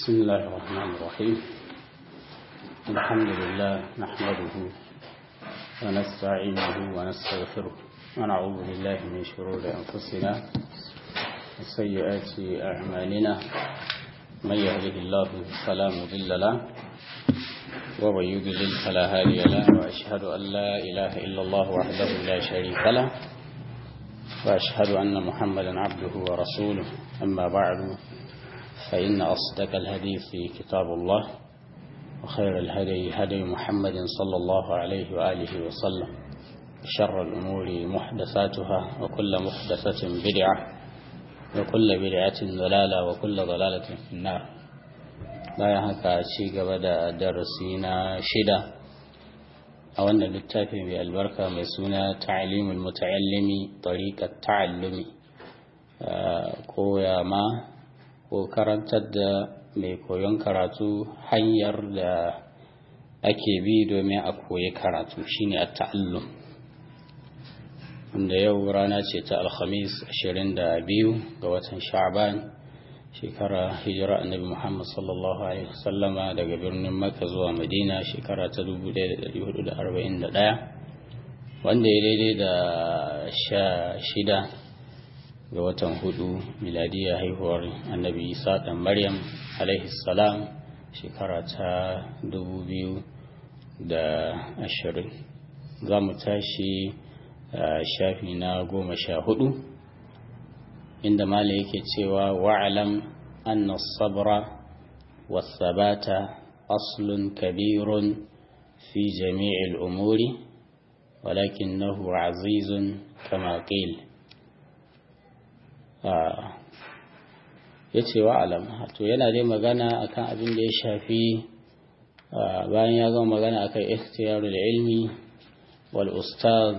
بسم الله الرحمن الرحيم الحمد لله نحمده ونستعينه ونستغفره ونعوذ بالله من شرور أنفسنا وسيئات أعمالنا من يهده الله فلا مضل له ومن يضلل فلا هادي له وأشهد أن لا إله إلا الله وحده لا شريك له وأشهد أن محمدا عبده ورسوله أما بعد فإن أصدق الحديث كتاب الله وخير الهدي هدي محمد صلى الله عليه وآله وسلم شر الأمور محدثاتها وكل محدثة بدعة وكل بدعة ضلالة وكل ضلالة في النار bayan haka ci gaba da darasi na shida a wannan littafi mai albarka mai suna ta'alimul muta'allimi tariqat ta'allumi koya ma ko karantar da mai koyon karatu hanyar da ake bi domin a koyi karatu shine at-ta'allum wanda yau rana ce ta alhamis 22 ga watan sha'ban shekara hijira annabi Muhammad sallallahu alaihi wasallama daga birnin Makka zuwa Madina shekara ta 1441 wanda ya daidai da sha shida ga watan hudu miladiya haihuwar annabi Isa dan Maryam alaihi salam shekara ta 2020 za mu tashi shafi na goma sha hudu inda mala yake cewa wa'alam anna sabra wasabata aslun kabirun fi jami'il umuri walakinahu azizun kama qil ya ce wa'alam to yana dai magana akan abin da ya shafi bayan ya gama magana akan ikhtiyarul ilmi wal ustaz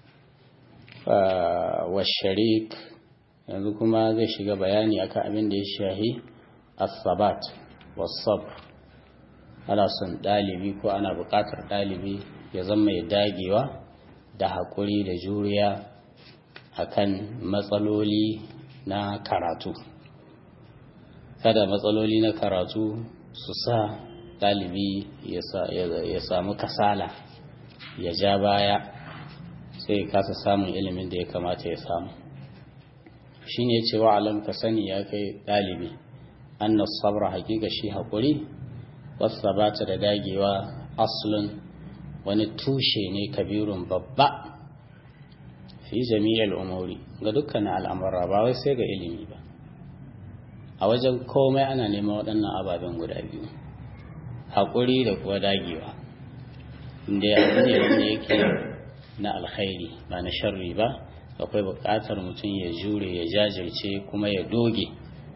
wa sharik yanzu kuma zai shiga bayani akan abin da ya shahi as-sabat was-sabr ana son dalibi ko ana buƙatar dalibi ya zama mai dagewa da haƙuri da juriya akan matsaloli na karatu kada matsaloli na karatu su sa dalibi ya samu kasala ya ja baya sai ya kasa samun ilimin da ya kamata ya samu shi ne cewa alam ka sani ya kai ɗalibi annas sabra hakika shi haƙuri wasu bata da dagewa aslun wani tushe ne kabirun babba fi jami'ar umuri ga dukkan al'amura ba wai sai ga ilimi ba a wajen komai ana neman waɗannan ababen guda biyu haƙuri da kuwa dagewa inda ya ne wanda yake na alkhairi ba na sharri ba akwai buƙatar mutum ya jure ya jajirce kuma ya doge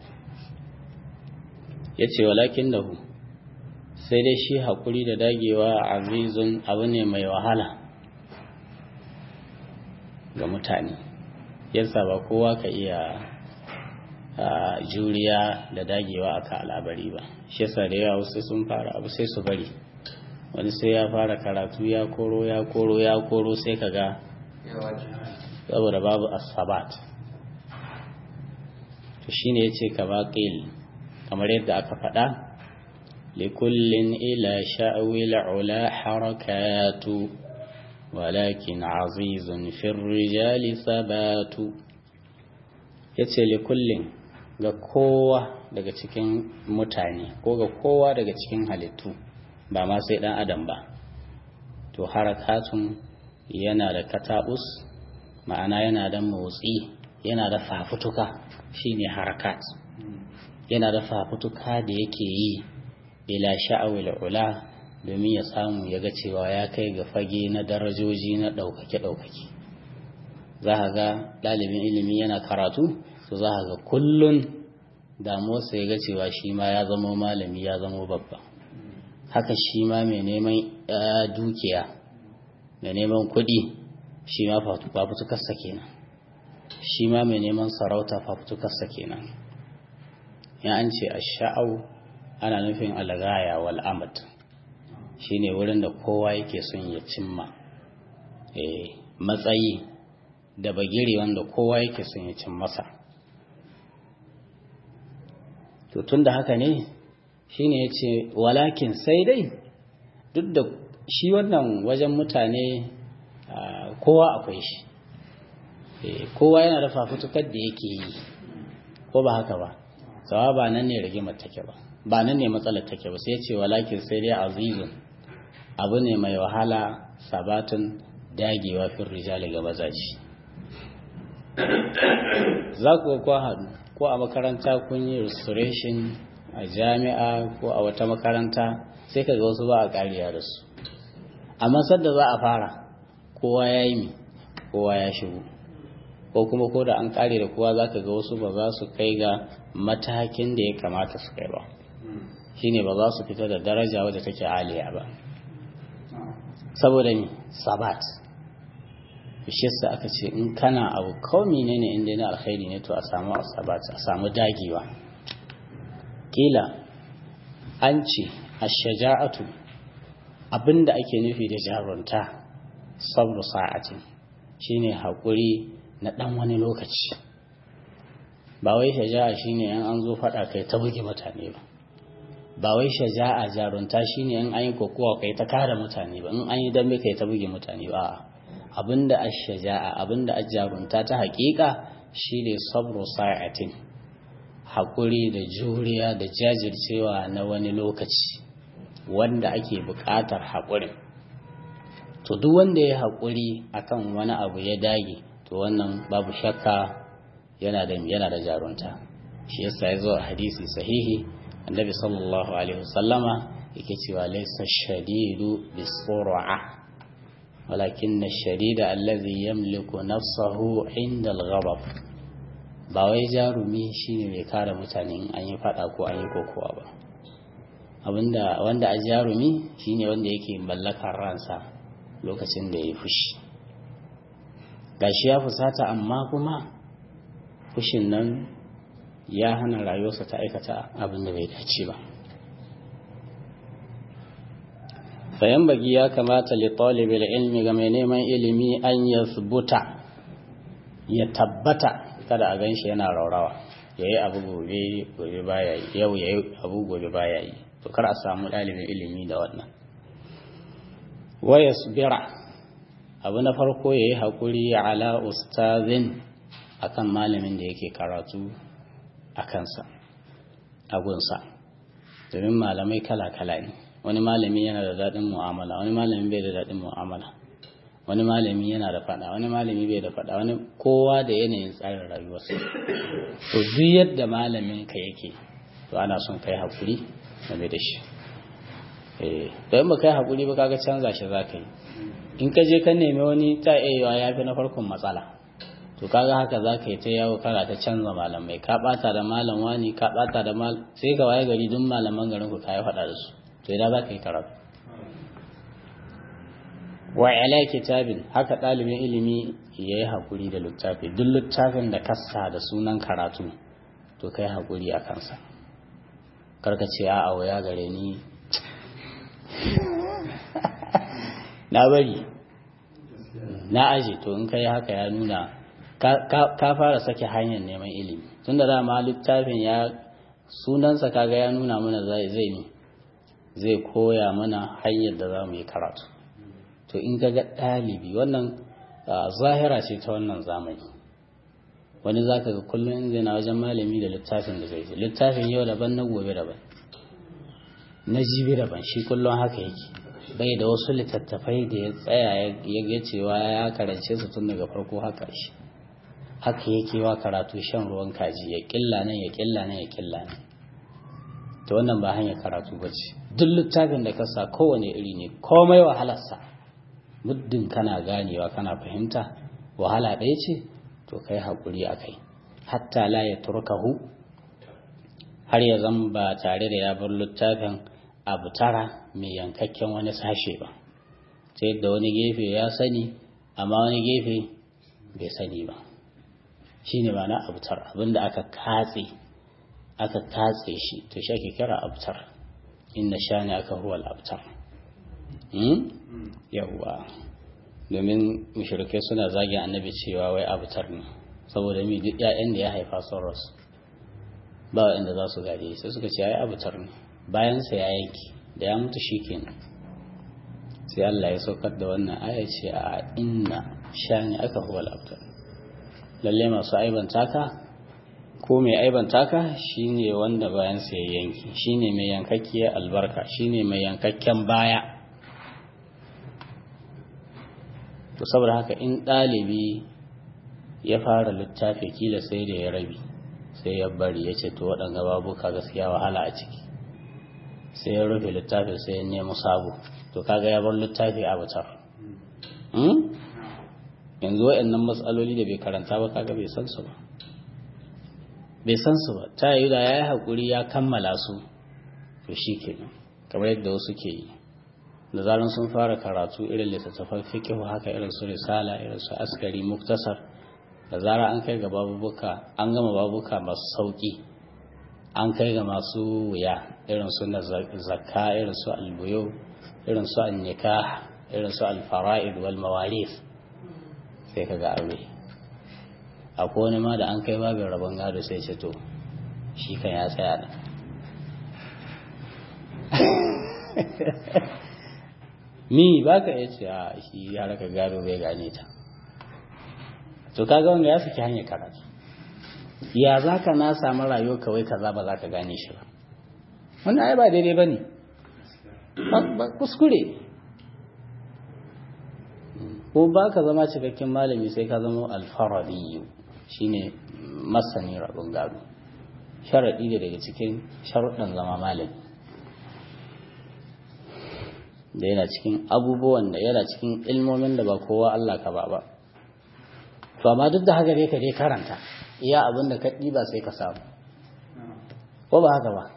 ya ce walakin da sai dai shi haƙuri da dagewa azizun abu ne mai wahala ga mutane yasa ba kowa ka iya juriya da dagewa aka al'abari ba shi yasa da yawa wasu sun fara abu sai su bari wani sai ya fara karatu ya koro ya koro ya koro sai ka ga saboda babu asabat to shine yace kama qil kamar yadda aka faɗa likullin ila sha'wil ula harakatu walakin azizun fi rijali sabatu yace likullin ga kowa daga cikin mutane ko ga kowa daga cikin halittu ba ma sai dan adam ba to harakatun yana da katabus ma'ana yana da motsi yana da fafutuka shine harakat yana da fafutuka da yake yi ila sha'awil ula domin ya samu ya ga cewa ya kai ga fage na darajoji na ɗaukake-ɗaukake za ka ga ɗalibin ilimi yana karatu to za ka ga kullun damuwarsa ya ga cewa shi ma ya zama malami ya zama babba haka shi ma mai neman dukiya mai neman kuɗi shi ma fafutukarsa kenan shi ma mai neman sarauta fafutukarsa kenan ya an ce a sha'au ana nufin algaya wal amad shi ne wurin da kowa yake son ya cimma matsayi da bagire wanda kowa yake son ya cin masa to tun da haka ne shine yace walakin sai dai duk da shi wannan wajen mutane kowa akwai shi kowa yana da fafutukar da yake yi ko ba haka ba tsawa ba nan ne rigimar take ba ba nan ne matsalar take ba sai ce walakin sai dai azizun abu ne mai wahala sabatun dagewa fin rijali ga mazaji za ku ko haɗu ko a makaranta kun yi restoration a jami'a ko a wata makaranta sai ka ga wasu ba a ƙariya da su amma sadda za a fara kowa ya yi mi kowa ya shigo ko kuma ko da an ƙare da kowa za ka ga wasu ba za su kai ga matakin da ya kamata su kai ba shine ba za su fita da daraja wadda take aliya ba saboda ni sabat bishiyarsa aka ce in kana abu kawai ne ne inda na alkhairi ne to a samu sabat a samu dagewa kila an ce a shaja'atu abinda ake nufi da jarunta sabru sa'atin shine haƙuri na ɗan wani lokaci ba wai shaja'a shine in an zo faɗa kai ta buge mutane ba ba wai shaja'a jarunta shine in an yi kokowa kai ta kare mutane ba in an yi dambe kai ta buge mutane ba abinda ash-shaja'a abinda jarunta ta haƙiƙa shine sabru sa'atin haƙuri da juriya da jajircewa na wani lokaci wanda ake buƙatar haƙurin to duk wanda ya haƙuri akan wani abu ya dage to wannan babu shakka yana da yana da jarunta shi yasa ya zo a hadisi sahihi annabi sallallahu alaihi wasallama yake cewa laysa shadidu bisur'a walakin ash-shadida alladhi yamliku nafsahu 'inda al-ghadab ba wai jarumi shine mai kare mutane in an yi fada ko an yi kokowa ba abinda wanda a jarumi shine wanda yake mallakar ransa lokacin da ya fushi gashi ya fusata amma kuma fushin nan ya hana rayuwarsa ta aikata abin da bai dace ba fayan bagi ya kamata li talibil ilmi ga mai neman ilimi an yasbuta ya tabbata kada a ganshi yana raurawa yayi abu gobe gobe baya yi yau yayi abu gobe baya yi to kar a samu dalibin ilimi da wannan wa yasbira abu na farko yayi hakuri ala ustazin akan malamin da yake karatu a kansa a gunsa domin malamai kala-kala ne wani malami yana da daɗin mu'amala wani malami bai da daɗin mu'amala wani malami yana da faɗa wani malami bai da faɗa wani kowa da yanayin tsarin rayuwarsa to duk yadda malamin ka yake to ana son kai hakuri game da shi eh don ba kai hakuri ba kaga canza shi za ka yi in ka je ka nemi wani ta iya ya fi na farkon matsala to kaga haka za ka yi ta yawo kara ta canza malamai ka bata da malam wani ka bata da mal sai ka waye gari duk malaman garin ku kai faɗa da su to idan za ka yi karatu wa ala kitabin haka ɗalibin ilimi ya yi haƙuri da littafi duk littafin da kasa da sunan karatu to kai haƙuri a kansa karka ce a waya gare ni na bari na aje to in kai haka ya nuna ka fara sake hanyar neman ilimi tun da dama littafin ya sunansa kaga ya nuna mana zai ne zai koya mana hanyar da za mu yi karatu to in ga ɗalibi wannan zahira ce ta wannan zamani wani za ka ga kullum in zai na wajen malami da littafin da zai littafin yau daban na gobe daban na jibi daban shi kullum haka yake bai da wasu littattafai da ya tsaya ya cewa ya karance su tun daga farko haka shi haka yake wa karatu shan ruwan kaji ya killa nan ya killa nan ya killa nan to wannan ba hanyar karatu ba ce duk littafin da ka sa kowane iri ne komai wahalarsa muddin kana ganewa kana fahimta wahala ɗaya ce to kai haƙuri a kai hatta la ya turkahu har ya zan ba tare da ya bar littafin abu tara mai yankakken wani sashe ba ta yadda wani gefe ya sani amma wani gefe bai sani ba shi ne na abutar abinda aka katse aka katse shi to shi ake kira abutar inda sha ne aka huwal abutar yawwa domin mushrikai suna zagin annabi cewa wai abutar ne saboda mi duk ƴaƴan da ya haifa sun rasu ba inda za su gaje sai suka ce ai abutar ne bayansa ya yanki da ya mutu shi kenan sai Allah ya saukar da wannan aya ce a inna shani aka huwa abtar lalle masu aibanta ka ko mai aibanta ka shine wanda bayansa ya yanki shine mai yankakkiyar albarka shine mai yankakken baya to saboda haka in ɗalibi ya fara littafi kila sai da ya rabi sai ya bari ya ce to waɗanga babuka gaskiya wahala a ciki sai ya rufe littafi sai ya nemo sabo to kaga ya bar littafi a wutar yanzu waɗannan matsaloli da bai karanta ba kaga bai san su ba bai san su ba ta yi da ya yi haƙuri ya kammala su to shi kenan kamar yadda wasu ke yi da zaran sun fara karatu irin littattafan fikihu haka irin su risala irin su askari muktasar da zara an kai ga babubuka an gama babuka masu sauki an kai ga masu wuya irin su na zakka irin su albuyo irin su annikah irin su alfara'id wal mawarif sai ka ga aure akwai wani ma da an kai babin rabon gado sai ce to shi kan ya tsaya da ni ba ka iya ce a shi ya raka gado bai gane ta to kaga wanda ya saki hanyar karatu ya za ka na samu rayuwa kawai kaza ba za ka gane shi ba wannan ai ba daidai ba ne ba kuskure ko ba ka zama cikakken malami sai ka zama alfaradiyu shine masani rabin gado sharaɗi da daga cikin sharuɗin zama malami da yana cikin abubuwan da yana cikin ilmomin da ba kowa Allah ka ba ba to amma duk da haka dai ka dai karanta iya abin da ka ɗiba sai ka samu ko ba haka ba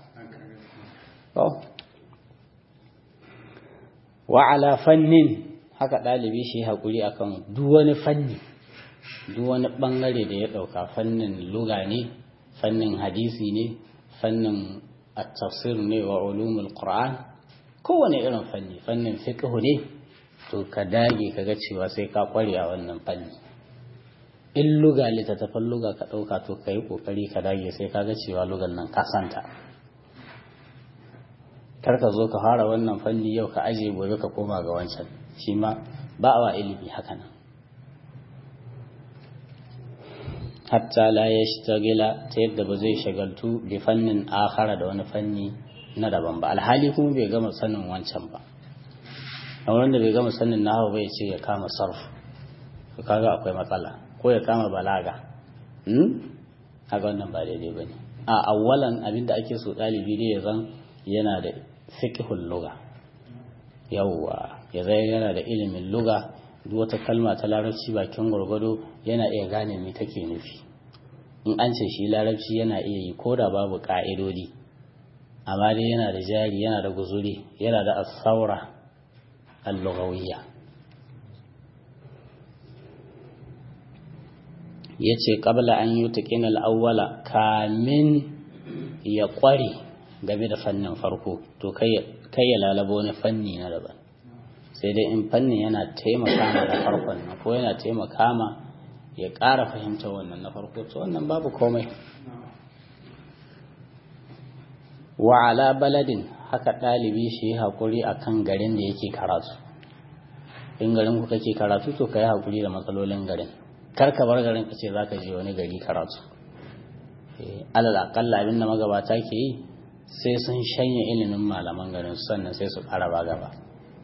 wa ala fannin haka ɗalibi shi haƙuri akan duk wani fanni duk wani ɓangare da ya ɗauka fannin luga ne fannin hadisi ne fannin at-tafsir ne wa ulumul qur'an kowane irin fanni fannin fiqh ne to ka dage ka ga cewa sai ka kware a wannan fanni in luga littattafan luga ka ɗauka to ka yi ƙoƙari ka dage sai ka ga cewa lugan nan ka santa kar ka zo ka fara wannan fanni yau ka aje gobe ka koma ga wancan shi ma ba wa ilimi haka nan hatta la yashtagila ta yadda ba zai shagaltu bi fannin akhara da wani fanni na daban ba alhali kuma bai gama sanin wancan ba a wanda bai gama sanin nahawu bai ce ya kama sarf to kaga akwai matsala ko ya kama balaga hmm haka wannan ba daidai bane a awwalan abinda ake so dalibi ne ya zan yana da fiqhul lugha yawwa ya zai yana da ilimin lugha duk wata kalma ta larabci bakin gwargwado yana iya gane me take nufi in an ce shi larabci yana iya yi ko da babu ka'idodi amma dai yana da jari yana da guzuri yana da asaura al-lughawiyya yace qabla an yutqina al-awwala kamin ya kware game da fannin farko to kai kai ya lalabo wani fanni na daban sai dai in fannin yana taimaka ma da farkon na ko yana taimaka ma ya ƙara fahimta wannan na farko to wannan babu komai wa ala baladin haka ɗalibi shi yi haƙuri a kan garin da yake karatu in garin ku kake karatu to ka yi haƙuri da matsalolin garin kar ka bar garin ka ce za ka je wani gari karatu alal aƙalla abin da magabata ke yi sai sun shanya ilimin malaman garin sannan sai su ƙara ba gaba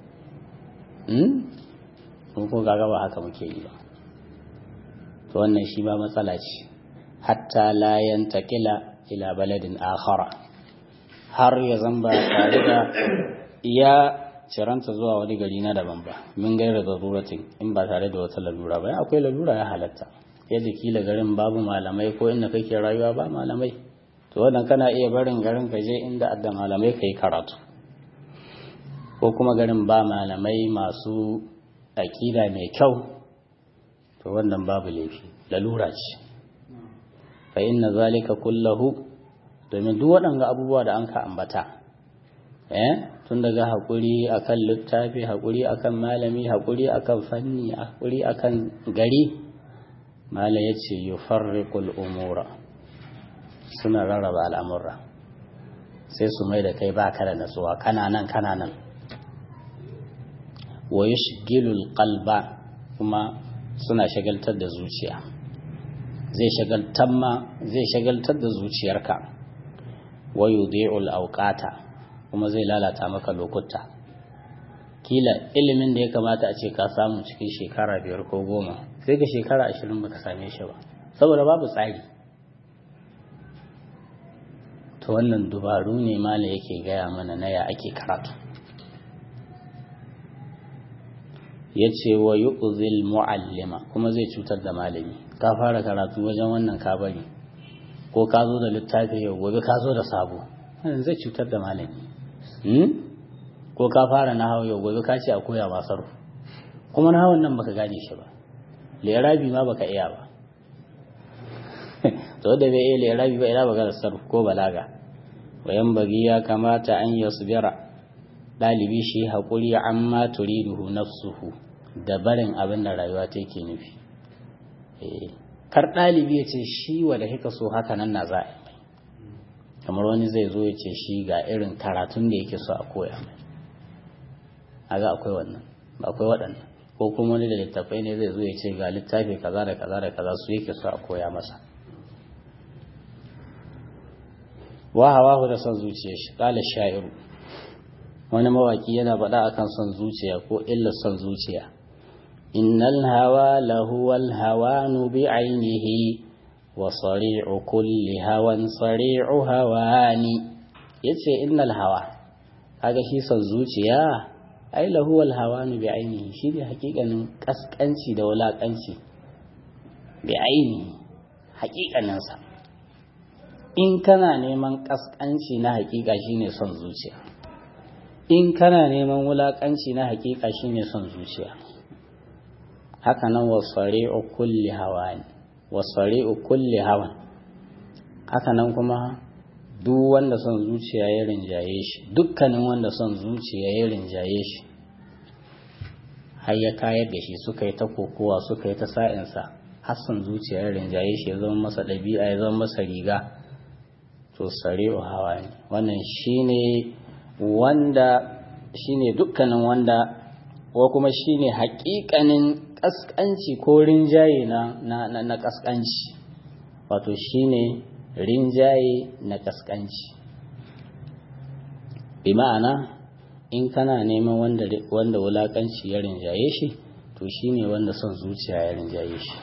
mun ko gaga ba haka muke yi ba to wannan shi ba matsala ce hatta la yantakila ila baladin akhara har ya zamba tare da ya ciranta zuwa wani gari na daban ba min gaira da ruratin in ba tare da wata lalura ba akwai lalura ya halatta yadda kila garin babu malamai ko inda kake rayuwa ba malamai to wannan kana iya barin garin ka je inda adda malamai kai karatu ko kuma garin ba malamai masu aƙida mai kyau to wannan babu laifi lalura ce fa inna zalika kullahu domin duk waɗanga abubuwa da an ka ambata eh tun daga haƙuri akan littafi haƙuri akan malami haƙuri akan fanni haƙuri akan gari mala ya ce yufarriqul umura suna rarraba al'amura sai su mai da kai ba ka da natsuwa kana nan kana nan wa yushgilul qalba kuma suna shagaltar da zuciya zai shagaltar ma zai shagaltar da zuciyarka wa yudhi'ul awqata kuma zai lalata maka lokuta kila ilimin da ya kamata a ce ka samu cikin shekara biyar ko goma sai ka shekara ashirin baka same shi ba saboda babu tsari to wannan dubaru ne mala yake gaya mana na ya ake karatu ya ce wa yu'zil mu'allima kuma zai cutar da malami ka fara karatu wajen wannan ka bari ko ka zo da littafi yau gobe ka zo da sabo wannan zai cutar da malami ko ka fara na hau yau gobe ka ce a koya ma sarfu kuma na hawan nan baka gane shi ba lerabi ma baka iya ba to da bai iya lerabi ba ina baka da sarfu ko balaga wayan bagi ya kamata an yasbira dalibi shi haƙuri amma turiduhu nafsuhu da barin abin da rayuwa ta ke nufi kar ɗalibi ya ce shi wa da hika so haka nan na za a yi kamar wani zai zo ya ce shi ga irin karatun da yake so a koya mai aga akwai wannan akwai waɗannan ko kuma wani da littafai ne zai zo ya ce ga littafi kaza da kaza da kaza su yake so a koya masa wa hawa da son zuciya shi kala sha'iru wani mawaki yana faɗa akan son zuciya ko illar son zuciya innal hawa lahu wal hawanu bi ainihi wa sari'u kulli hawan sari'u hawani yace innal hawa kaga shi son zuciya ai lahu wal hawanu bi ainihi shi ne hakikanin kaskanci da wulakanci bi ainihi hakikanin sa in kana neman kaskanci na hakika shine son zuciya in kana neman wulakanci na hakika shine son zuciya haka nan wasari'u kulli hawan wasari'u kulli hawan haka nan kuma duk wanda son zuciya ya rinjaye shi dukkanin wanda son zuciya ya rinjaye shi har ya kayar da shi suka yi ta kokowa suka yi ta sa'insa har son zuciya ya rinjaye shi ya zama masa ɗabi'a ya zama masa riga to sari'u hawa ne wannan shine wanda shine dukkanin wanda ko kuma shine haƙiƙanin ƙasƙanci ko rinjaye na na na ƙasƙanci wato shine rinjaye na ƙasƙanci bi ma'ana in kana neman wanda wanda wulakanci ya rinjaye shi to shine wanda son zuciya ya rinjaye shi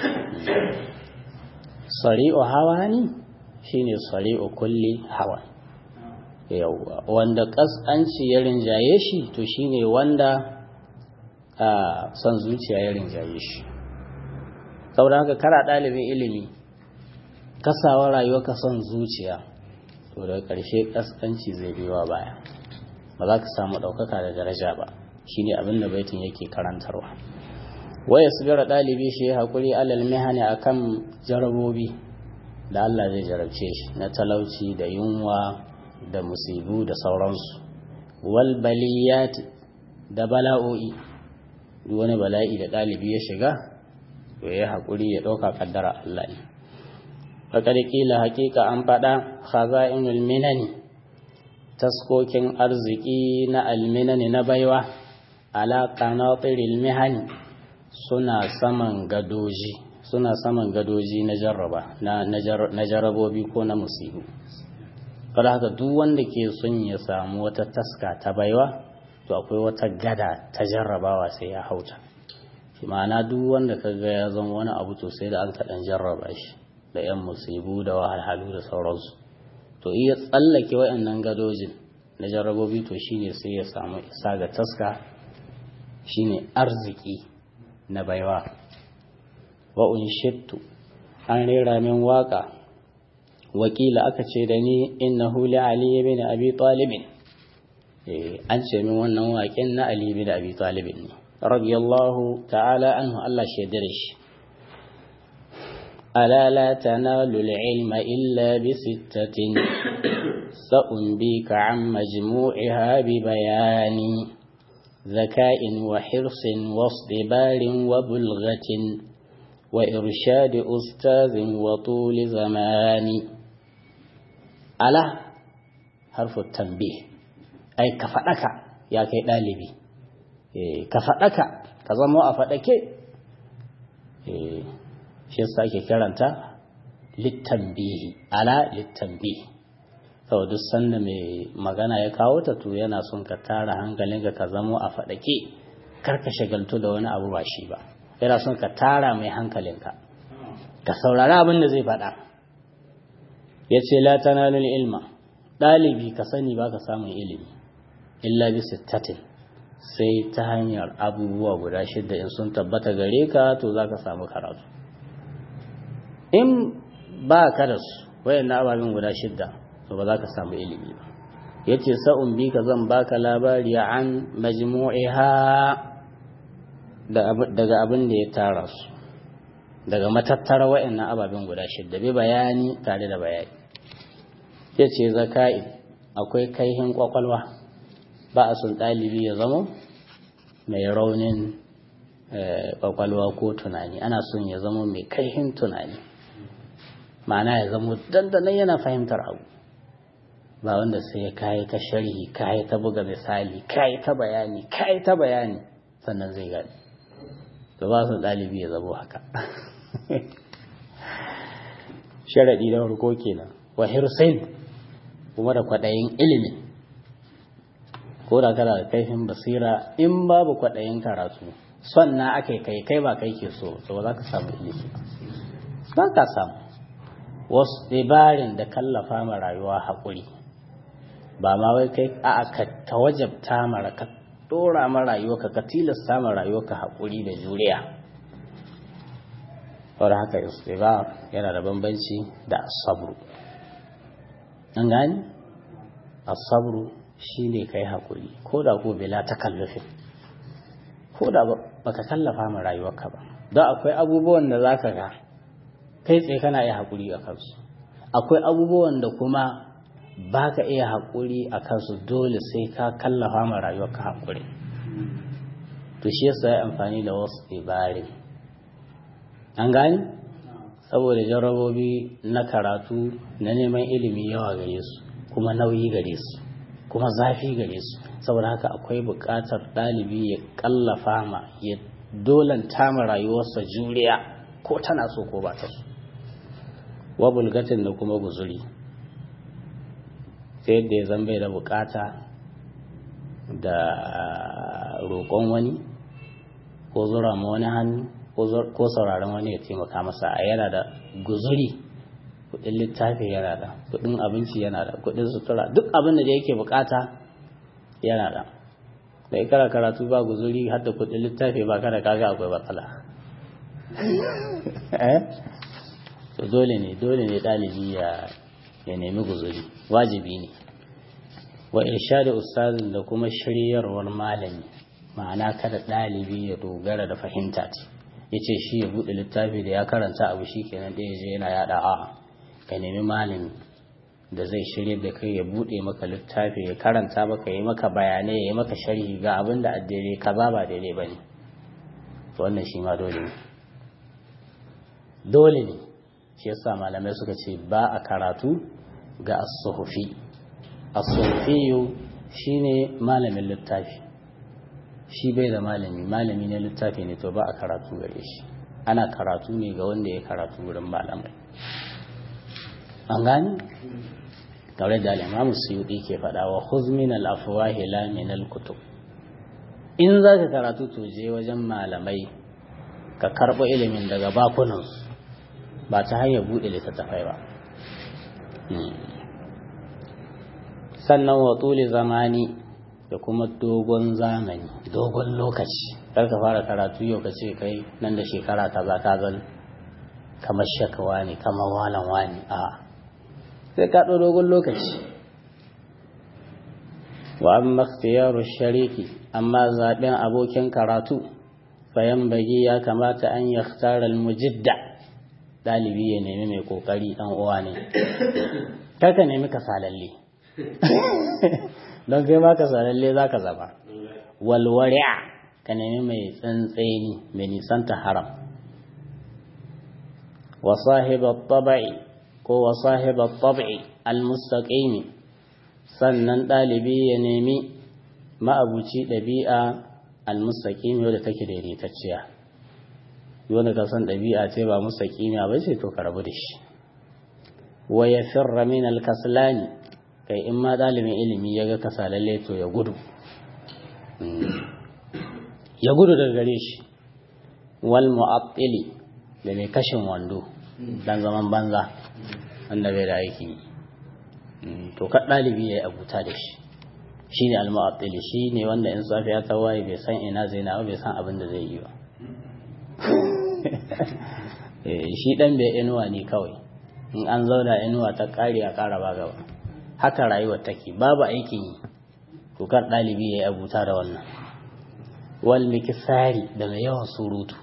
sari'u hawani shine sari'u kulli hawa yawwa wanda ƙasƙanci ya rinjaye shi to shine wanda a son zuciya ya rinjaye shi saboda haka kara ɗalibin ilimi kasawa rayuwa ka son zuciya to daga ƙarshe ƙasƙanci zai biyo baya ba za ka samu ɗaukaka da daraja ba shine abin da baitin yake karantarwa waya sabira ɗalibi shi haƙuri alal mihani akan jarabobi da Allah zai jarabce shi na talauci da yunwa da musibu da sauransu wal baliyati da bala'o'i duk wani bala'i da ɗalibi ya shiga to ya haƙuri ya ɗauka ƙaddara Allah ne faƙar ƙila haƙiƙa an faɗa khaza'inul minani taskokin arziki na alminani na baiwa ala qanatiril mihani suna saman gadoji suna saman gadoji na jarraba na jarabobi ko na musibu kada haka duk wanda ke son ya samu wata taska ta baiwa to akwai wata gada ta jarrabawa sai ya hauta shi ma'ana duk wanda ka ga ya zama wani abu to sai da an kaɗan jarraba shi da yan musibu da wahalhalu da sauransu to iya tsallake waɗannan gadojin na jarrabobi to shine sai ya samu isa ga taska shine arziki na baiwa wa unshittu an rera min waka wakila aka ce da ni innahu li ali ibn abi talib eh an ce min wannan waken na ali ibn abi talib ne radiyallahu ta'ala anhu Allah shaidar shi ألا لا تنال العلم إلا بستة سأنبيك عن مجموعها ببيان ذكاء وحرص واصطبار وبلغة وإرشاد أستاذ وطول زمان ألا harfu tambih ai ka faɗaka ya kai ɗalibi ka faɗaka ka zama a faɗake shi yasa ake kiranta littambihi ala littambihi sau duk sanda mai magana ya kawo ta to yana son ka tara hankalinka ka zamo a faɗake kar ka shagaltu da wani abu ba shi ba yana son ka tara mai hankalinka ka saurari abin da zai faɗa ya ce la tanalul ilma ɗalibi ka sani ba ka samun ilimi illa bi sittatin sai ta hanyar abubuwa guda shidda in sun tabbata gare ka to za ka samu karatu in ba ka da su wayan ababen guda shidda to ba za ka samu ilimi ba ya ce sa'un bi ka zan baka labari an majmu'iha daga abin da ya tara su daga matattara wayannan ababen guda shidda bi bayani tare da bayani ya ce zaka'i akwai kaihin kwakwalwa ba a sun ɗalibi ya zama mai raunin kwakwalwa ko tunani ana son ya zama mai kaihin tunani ma'ana ya zama dandanan yana fahimtar abu ba wanda sai ya kayi ta sharhi kayi ta buga misali kayi ta bayani kayi ta bayani sannan zai gani to ba su ɗalibi ya zama haka sharaɗi da farko kenan wa hirsin kuma da kwaɗayin ilimin ko da kana da kaifin basira in babu kwaɗayin karatu son na aka kai kai ba kai ke so to ba za ka samu ilimi ba ka samu wasu dabarin da kallafa ma rayuwa haƙuri ba ma wai kai a ka tawajabta mara ka dora ma rayuwa ka tilasta ma rayuwa ka haƙuri da juriya wadda haka istibar yana da bambanci da asabru an gani asabru shi ne ka yi haƙuri ko da ko bila ta kallafin ko da ba ka kallafa ma rayuwarka ba don akwai abubuwan da za ka ga kai tsaye kana iya haƙuri a kansu akwai abubuwan da kuma ba ka iya haƙuri a kansu dole sai ka kallafa ma rayuwarka haƙuri to shi yasa ya amfani da wasu ibare an gani saboda jarabobi na karatu na neman ilimi yawa gare su kuma nauyi gare su kuma zafi gare su saboda haka akwai buƙatar ɗalibi ya ƙallafa ma ya dolanta ma rayuwarsa juriya ko tana so ko ba ta so wa bulgatin da kuma guzuri sai yadda ya zambe da buƙata da roƙon wani ko zura ma wani hannu ko sauraron wani ya taimaka masa a yana da guzuri kudin littafi yana da kudin abinci yana da kudin sutura duk abin da yake bukata yana da da ikara karatu ba guzuri har da kudin littafi ba kada kaga akwai matsala to dole ne dole ne dalibi ya ya nemi guzuri wajibi ne wa irshadu ustazin da kuma shiryarwar malami ma'ana kada dalibi ya dogara da fahimta ce yace shi ya bude littafi da ya karanta abu shi kenan ɗaya je yana yada a'a ka nemi malami da zai shirya da kai ya bude maka littafi ya karanta maka yi maka bayanai ya yi maka sharhi ga abin da addere kaza ba daidai ba ne wannan shi ma dole ne dole ne shi yasa malamai suka ce ba a karatu ga as-suhufi as-suhufi shine malamin littafi shi bai da malami malami ne littafi ne to ba a karatu gare shi ana karatu ne ga wanda ya karatu wurin malamai an gani tare da al'imamu suyuɗi ke faɗa wa huzmin al'afuwahi la min al-kutub in za ka karatu to je wajen malamai ka karɓo ilimin daga bakunansu ba ta hanyar buɗe littattafai ba sannan wa tuli zamani da kuma dogon zamani dogon lokaci kar ka fara karatu yau ka ce kai nan da shekara ta za ka zan kamar shakawa ne kamar walan wani a sai ka dogon lokaci wa amma ikhtiyaru shariki amma zaben abokin karatu fayan bagi ya kamata an yakhtara almujidda dalibi ya nemi mai kokari dan uwa ne kar ka nemi kasalalle don kai ma kasalalle zaka zaba walwari'a ka nemi mai tsantseni mai nisanta haram wa sahiba tabai ko wa sahiba tabai almustaqimi sannan ɗalibi ya nemi ma'abuci ɗabi'a almustaƙimi wadda take daidaitacciya wanda ka san ɗabi'a ce ba mustaƙimi ba ce to ka rabu da shi wa ya firra min alkaslani kai in ma ɗalibin ilimi ya ga kasalalle to ya gudu ya gudu daga gare shi wal mu'attili da mai kashin wando dan zaman banza wanda bai da aiki to ka ɗalibi ya yi abuta da shi shi ne al-mu'attili shi ne wanda in safiya ta waye bai san ina zai na bai san abin da zai yi ba shi dan bai inuwa ne kawai in an zauna inuwa ta kare a kara ba gaba haka rayuwar take babu aikin yi to kar ɗalibi ya yi abuta da wannan wal mikisari da mai yawan surutu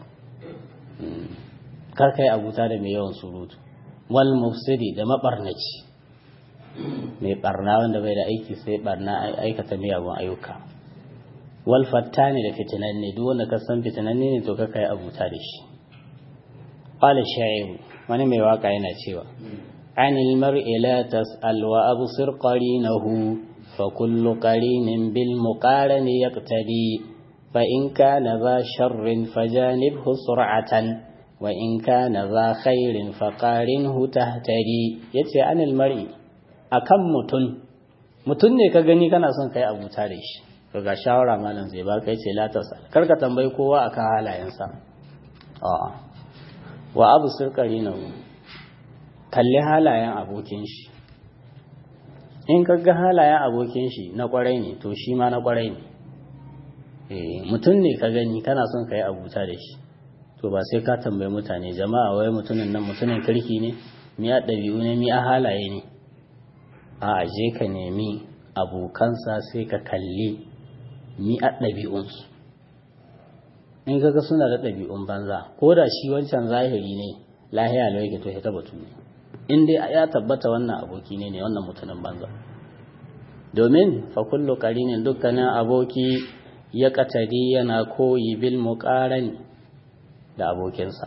kar kai abuta da mai yawan surutu wal mufsidi da mabarnaci mai barna wanda bai da aiki sai barna aikata miyagun ayyuka wal fattani da fitinanne duk wanda ka san fitinanne ne to ka kai abuta da shi qala sha'iru wani mai waka yana cewa anil mar'i la tas'al wa absir qarinahu fa kullu qarinin bil muqarani yaqtadi fa in kana za sharrin fajanibhu sur'atan wa in kana za khairin faqarinhu tahtadi yace anil mar'i akan mutum mutum ne ka gani kana son kai abuta da shi to ga shawara malam zai ba kai ce la tasal kar ka tambayi kowa akan halayensa a'a wa abu sirkari na kalli halayen abokin shi in ka ga halayen abokin shi na kwarai ne to shi ma na kwarai ne mutum ne ka gani kana son ka yi abuta da shi to ba sai ka tambayi mutane jama'a wai mutumin nan mutumin kirki ne mi a ɗabi'u ne mi a halaye ne a je ka nemi abokansa sai ka kalli mi a ɗabi'unsu in kaga suna da ɗabi'un banza ko da shi wancan zahiri ne lahiya lau yake to ya tabbatu ne in dai ya tabbata wannan aboki ne ne wannan mutumin banza domin fa kullu qarinin dukkanin aboki ya katari yana koyi bil muqarani da abokinsa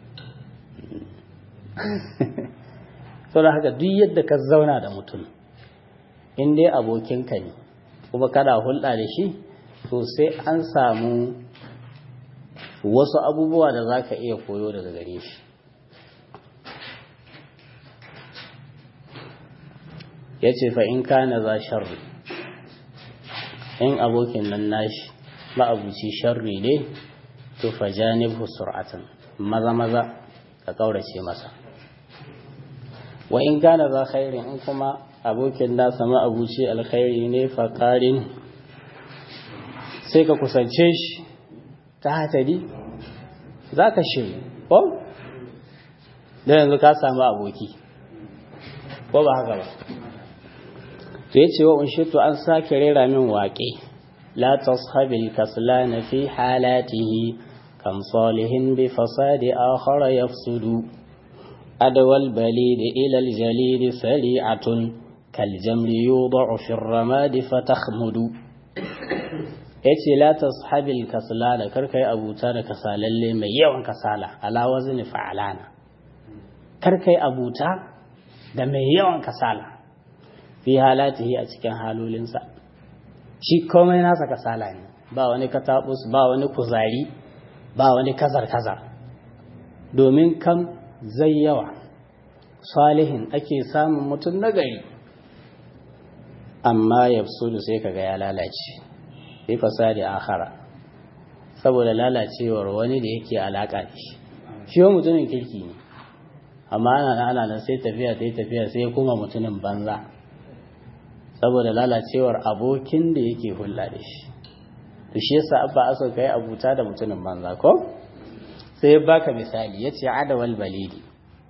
saboda haka duk yadda ka zauna da mutum in dai abokinka ne kuma kada hulɗa da shi to sai an samu wasu abubuwa da za ka iya koyo daga gare shi ya ce fa in kana za sharri in abokin nan nashi ma'abuci sharri ne to fa janibhu sur'atan maza maza ka kaurace masa wa in kana za khairin in kuma abokin nasa ma'abuci alkhairi ne fa qarin sai ka kusance shi ta hatari za ka shiri ko? da yanzu ka samu aboki ko ba haka ba to ya ce wa unshitu an sake rera min waƙe la tashabil kaslana fi halatihi kam salihin bi fasadi akhara yafsudu adwal balid ila al jalid sari'atun kal jamri yudau fi ar-ramad fatakhmudu ya ce la tashabil kaslana kar kai abuta da kasalalle mai yawan kasala ala wazni fa'alana kar kai abuta da mai yawan kasala fi halatihi a cikin halolinsa shi komai nasa kasala ne ba wani katabus ba wani kuzari ba wani kazar kazar domin kam zai yawa salihin ake samun mutum nagari amma yafsudu sai kaga ya lalace fi fasadi akhara saboda lalacewar wani da yake alaka da shi shi wa mutumin kirki ne amma ana ana nan sai tafiya sai tafiya sai kuma mutumin banza saboda lalacewar abokin da yake hulɗa da shi to shi yasa abba aso kai abuta da mutumin banza ko sai baka misali yace adawal balidi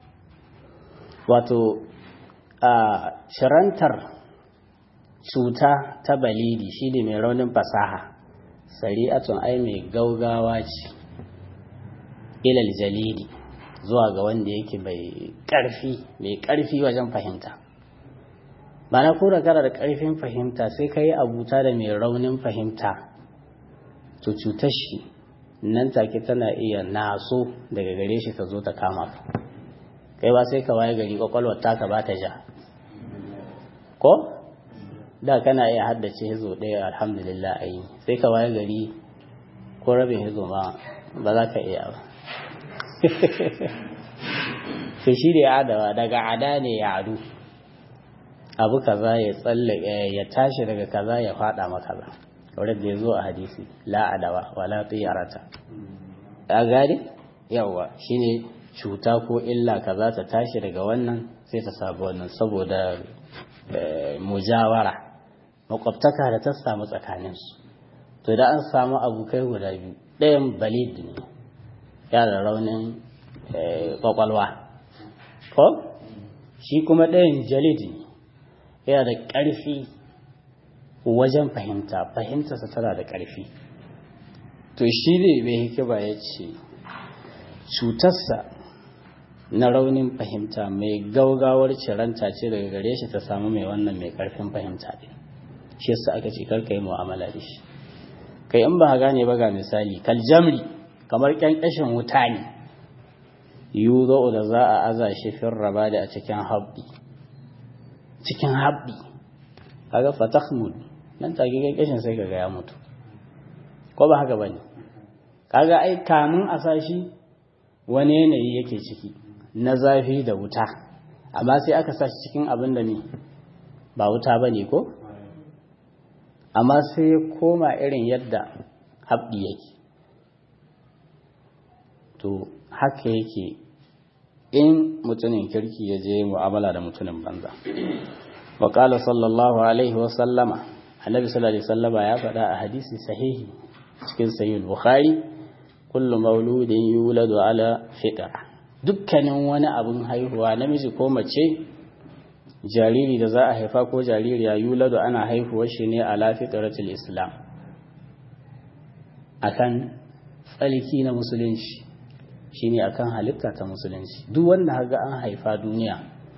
wato a shirantar cuta ta balidi shi ne mai raunin fasaha sari'atun ai mai gaugawa ce ilal jalidi zuwa ga wanda yake mai ƙarfi mai ƙarfi wajen fahimta ba na kura kara da ƙarfin fahimta sai ka yi abuta da mai raunin fahimta to cutar shi nan take tana iya naso daga gare shi ta zo ta kama ka kai ba sai ka waye gari kwakwalwar taka ba ta ja ko da kana iya haddace hizo ɗaya alhamdulillah a yi sai ka waye gari ko rabin hizo ma ba za ka iya ba sai shi da ya adawa daga ada ne ya adu abu kaza ya tsalle ya tashi daga kaza ya fada ma kaza kawai da ya zo a hadisi la adawa wala tsiyarata ya gari yawa shine cuta ko illa kaza ta tashi daga wannan sai ta sabu wannan saboda mujawara makwabtaka da ta samu tsakaninsu to da an samu abokai guda biyu ɗayan balid ne ya da raunin kwakwalwa ko shi kuma ɗayan jalid ne yana da ƙarfi wajen fahimta fahimtarsa tana da ƙarfi to shi ne mai hikima ya ce cutarsa na raunin fahimta mai gaugawar ciranta ce daga gare shi ta samu mai wannan mai ƙarfin fahimta ɗin shi yasa aka ce karka yi mu'amala da shi kai in ba gane ba ga misali kaljamri kamar ƙyanƙyashin wuta ne yuzo da za a aza shi fin raba da a cikin habbi cikin habbi kaga fatahmud nan take ƙyanƙyashin sai kaga ya mutu ko ba haka bane kaga ai kamun a sashi wani yanayi yake ciki na zafi da wuta amma sai aka sa shi cikin abin da ne ba wuta bane ko amma sai ya koma irin yadda haɓɗi yake to haka yake in mutumin kirki ya je mu'amala da mutumin banza wa qala sallallahu alaihi wa sallama annabi sallallahu alaihi wasallama ya faɗa a hadisi sahihi cikin sahih bukhari kullu mauludin yuladu ala fitra dukkanin wani abun haihuwa namiji ko mace jariri da za a haifa ko jaririya yuladu ana haihuwar shi ne ala fitratul islam akan tsalki na musulunci shine akan halitta ta musulunci duk wanda haga an haifa duniya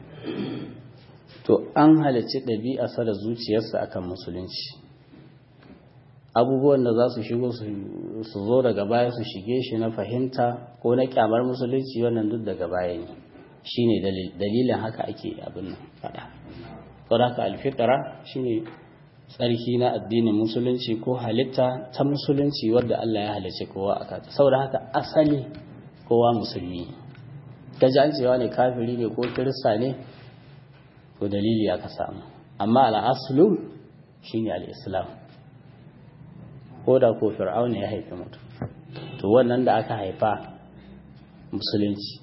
to an halicci ɗabi'arsa da zuciyarsa akan musulunci abubuwan da za su shigo su zo daga baya su shige shi na fahimta ko na kyamar musulunci wannan duk daga baya ne shine dalilin haka ake abin nan faɗa saboda haka alfitara shine tsarki na addinin musulunci ko halitta ta musulunci wadda Allah ya halicci kowa a kata saboda haka asali kowa musulmi ta ji an cewa ne kafiri ne ko kirista ne to dalili aka samu amma al'aslu shine al'islam ko da ko fir'auna ya haifi mutum to wannan da aka haifa musulunci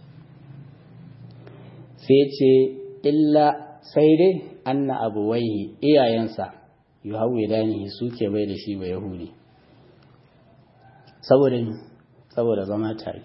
sai ce illa sai dai anna abuwaihi iyayensa yuhawwidanihi suke bai da shi ba yahudi saboda saboda zama tare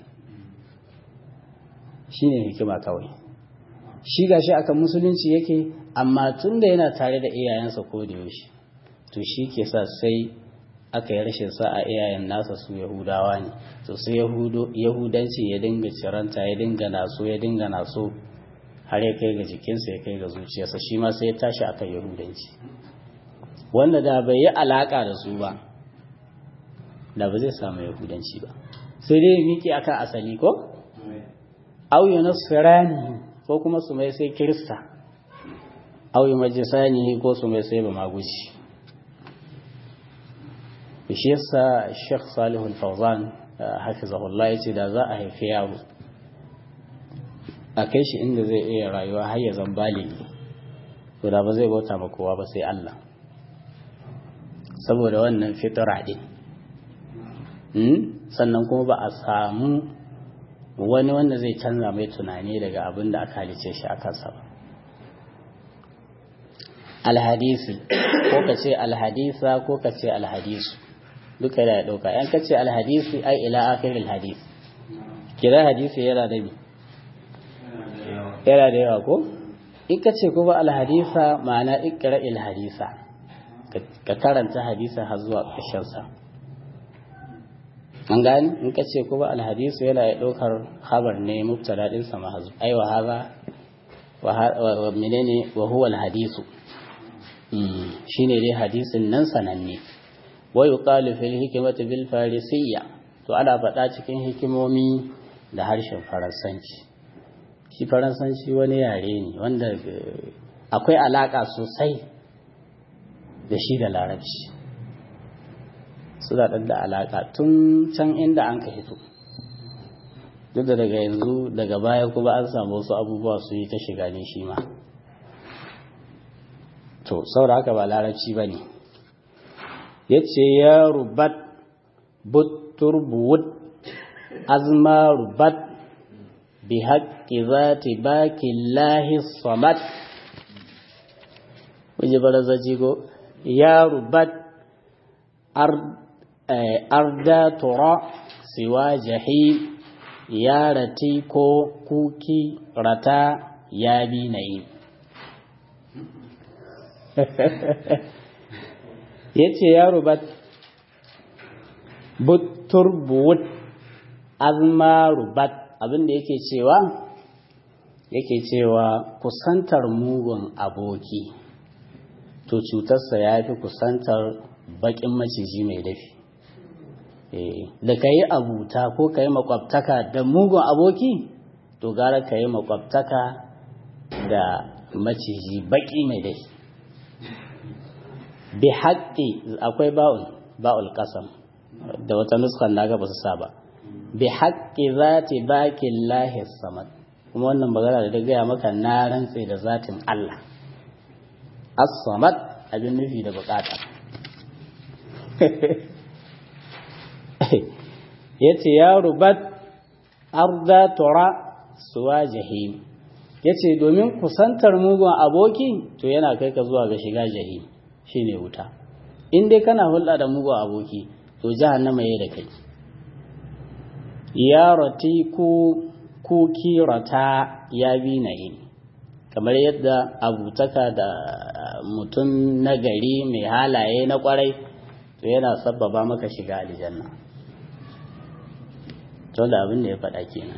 shine hikima kawai shi gashi akan musulunci yake amma tunda yana tare da iyayensa ko da yaushe to shi ke sa sai aka yi rashin sa a iyayen nasa su yahudawa ne to sai yahudanci ya dinga ciranta ya dinga naso ya dinga naso har ya kai ga jikinsa ya kai ga zuciyarsa shi ma sai ya tashi akan yahudanci wanda da bai yi alaka da su ba da ba zai samu yahudanci ba sai dai miki akan asali ko auyu nasrani ko kuma su mai sai kirista auyu majisani ko su mai sai ba maguji shi yasa Sheikh Salihu Al-Fawzan hafizahullah yace da za a haifi yaro a kai shi inda zai iya rayuwa har ya zan baligi to da ba zai bauta ma kowa ba sai Allah saboda wannan fitra din sannan kuma ba a samu wani wanda zai canza mai tunani daga abin da aka halice shi a kansa ba alhadisi ko ka ce alhadisa ko ka ce alhadisu duka yana ɗauka yan ka ce alhadisi ai ila akhiril hadis kira hadisi yana da yana da yawa ko in ka ce kuma alhadisa ma'ana ikra il hadisa ka karanta hadisa har zuwa ƙarshen sa an gani in ka ce kuma alhadisu yana ya ɗaukar habar ne mubtada din sa mahazu ai wa haza wa menene wa huwa alhadisu shine dai hadisin nan sananne wa yuqalu fil hikmati bil farisiyya to ana faɗa cikin hikimomi da harshen faransanci shi faransanci wani yare ne wanda akwai alaka sosai da shi da larabci suna ɗan da alaƙa tun can inda an ka hito duk da daga yanzu daga baya kuma an samu wasu abubuwa su yi ta shiga ne shi ma to saboda haka ba larabci ba ne ya ce ya rubat buttur buwut azma rubat bi haƙƙi za ta baki lahi samad wajen barazaji ko ya rubat arda tura siwa jahi ya rati ko kuki rata ya bi na yi ya ce ya rubat buttur buwut azma rubat abinda yake cewa yake cewa kusantar mugun aboki to cutarsa ya fi kusantar bakin maciji mai dafi da ka yi abuta ko ka yi makwabtaka da mugun aboki to gara ka yi makwabtaka da maciji baki mai dafi bi haƙƙi akwai ba'ul ba'ul ƙasam da wata nuskan na ga ba su sa ba bi haƙƙi zati bakin lahi samad kuma wannan magana da gaya maka na rantse da zatin Allah as-samad abin nufi da bukata yace ya rubat arda tura suwa jahim yace domin kusantar mugun aboki to yana kai ka zuwa ga shiga jahim shine wuta in dai kana hulɗa da mugun aboki to jahannama yayi da kai ya rati ku ku kirata ya bi na yi kamar yadda abutaka da mutum na gari mai halaye na kwarai to yana sabbaba maka shiga aljanna to da abin da ya faɗa kenan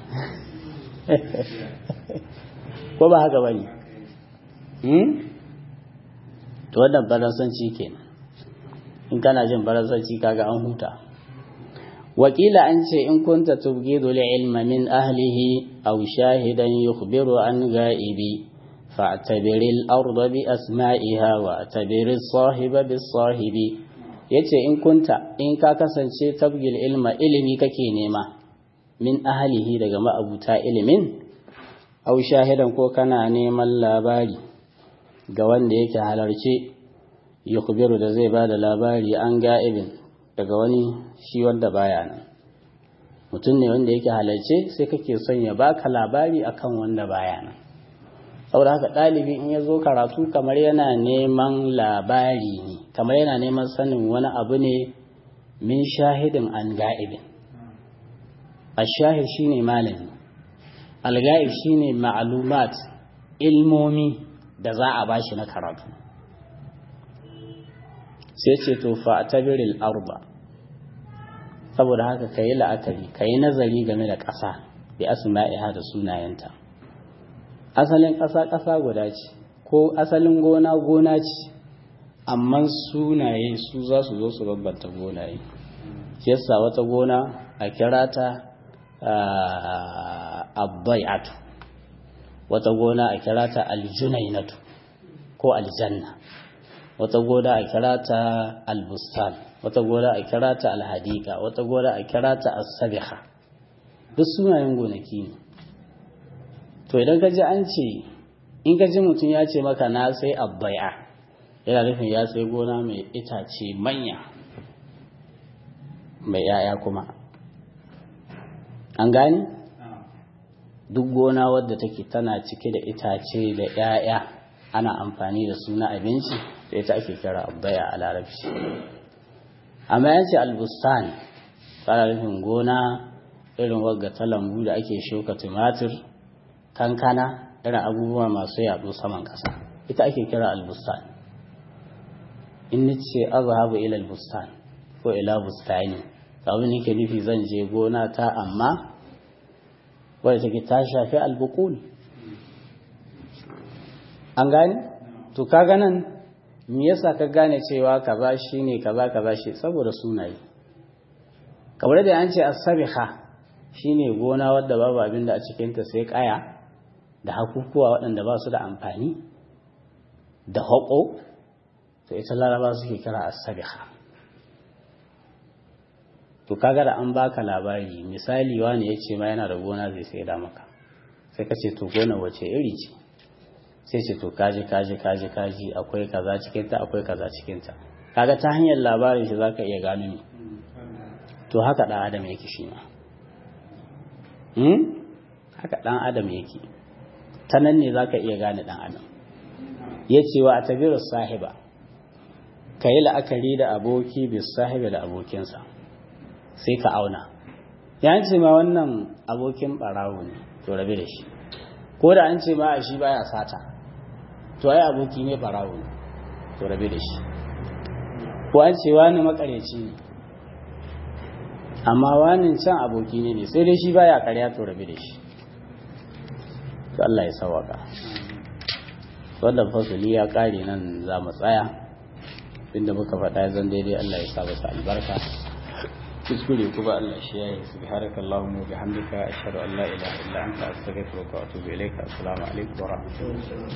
ko ba haka bane hmm to wannan baransanci kenan in kana jin baransanci kaga an huta wakila an ce in kunta tubgidu ilma min ahlihi aw shahidan yukhbiru an ga'ibi fa'tabir al-ardha bi asma'iha wa tabir as-sahiba bis-sahibi yace in kunta in ka kasance tabgil ilma ilimi kake nema min ahlihi daga ma'abuta ilimin aw shahidan ko kana neman labari ga wanda yake halarce yukhbiru da zai bada labari an ga'ibin daga wani shi wanda baya nan mutum ne wanda yake halarce sai kake son ya baka labari akan wanda baya nan saboda haka ɗalibi in ya zo karatu kamar yana neman labari ne kamar yana neman sanin wani abu ne min shahidin an ga'ibin ashahid shine malami alga'ib shine ma'lumat ilmomi da za a bashi na karatu sai ce to fa tabiril arba saboda haka kayi la'akari kayi nazari game da ƙasa bi asma'iha da sunayenta asalin ƙasa ƙasa guda ce ko asalin gona gona ce amma sunaye su za su zo su babbanta gonaye shi yasa wata gona a kira ta abbai'atu wata gona a kira ta aljunainatu ko aljanna wata gona a kira ta albustan wata gona a kira ta alhadika wata gona a kira ta asabiha duk sunayen gonaki ne to idan ka ji an ce in ka ji mutum ya ce maka na sai abbai'a yana nufin ya sai gona mai itace manya mai yaya kuma an gani duk gona wadda take tana cike da itace da yaya ana amfani da su na abinci da ita ake kira abbaya a larabci amma ya ce albustan fara nufin gona irin wagga ta lambu da ake shuka tumatir kankana irin abubuwa masu yaɗo saman ƙasa ita ake kira albustan in ni ce azhabu ila albustan ko ila bustani abin nake nufi zan je gona ta amma wadda take ta shafi albukul an gane to kaga nan me yasa ka gane cewa kaza shine kaza kaza shi saboda sunaye kamar da an ce as-sabiha shine gona wadda babu abin da a cikin ta sai kaya da hakukuwa waɗanda ba su da amfani da haƙo to ita laraba suke kira as-sabiha to kaga da an baka labari misali wani ya ce ma yana da gona zai sai da maka sai ka ce to gona wace iri ce sai ce to kaji kaji kaji kaji akwai kaza cikinta akwai kaza cikinta kaga ta hanyar labarin shi zaka iya gano ni to haka dan adam yake shi ma hmm? haka dan adam yake ta nan ne zaka iya gane dan adam ya ce wa a tabiru sahiba ka yi la'akari da aboki bis sahibi da abokinsa sai ka auna ya ce ma wannan abokin barawo ne to rabe da shi ko da an ce ma a shi baya sata to ai aboki ne barawo ne to rabe da shi ko an ce wani makareci ne amma wani can aboki ne ne sai dai shi baya karya to rabe da shi to Allah ya sawaka wannan fasali ya kare nan za mu tsaya inda muka faɗa zan daidai Allah ya sa masa albarka kuskure kuma Allah shi yayi subhanaka allahumma wa bihamdika ashhadu an la ilaha illa anta astaghfiruka wa atubu ilaika assalamu alaikum wa rahmatullahi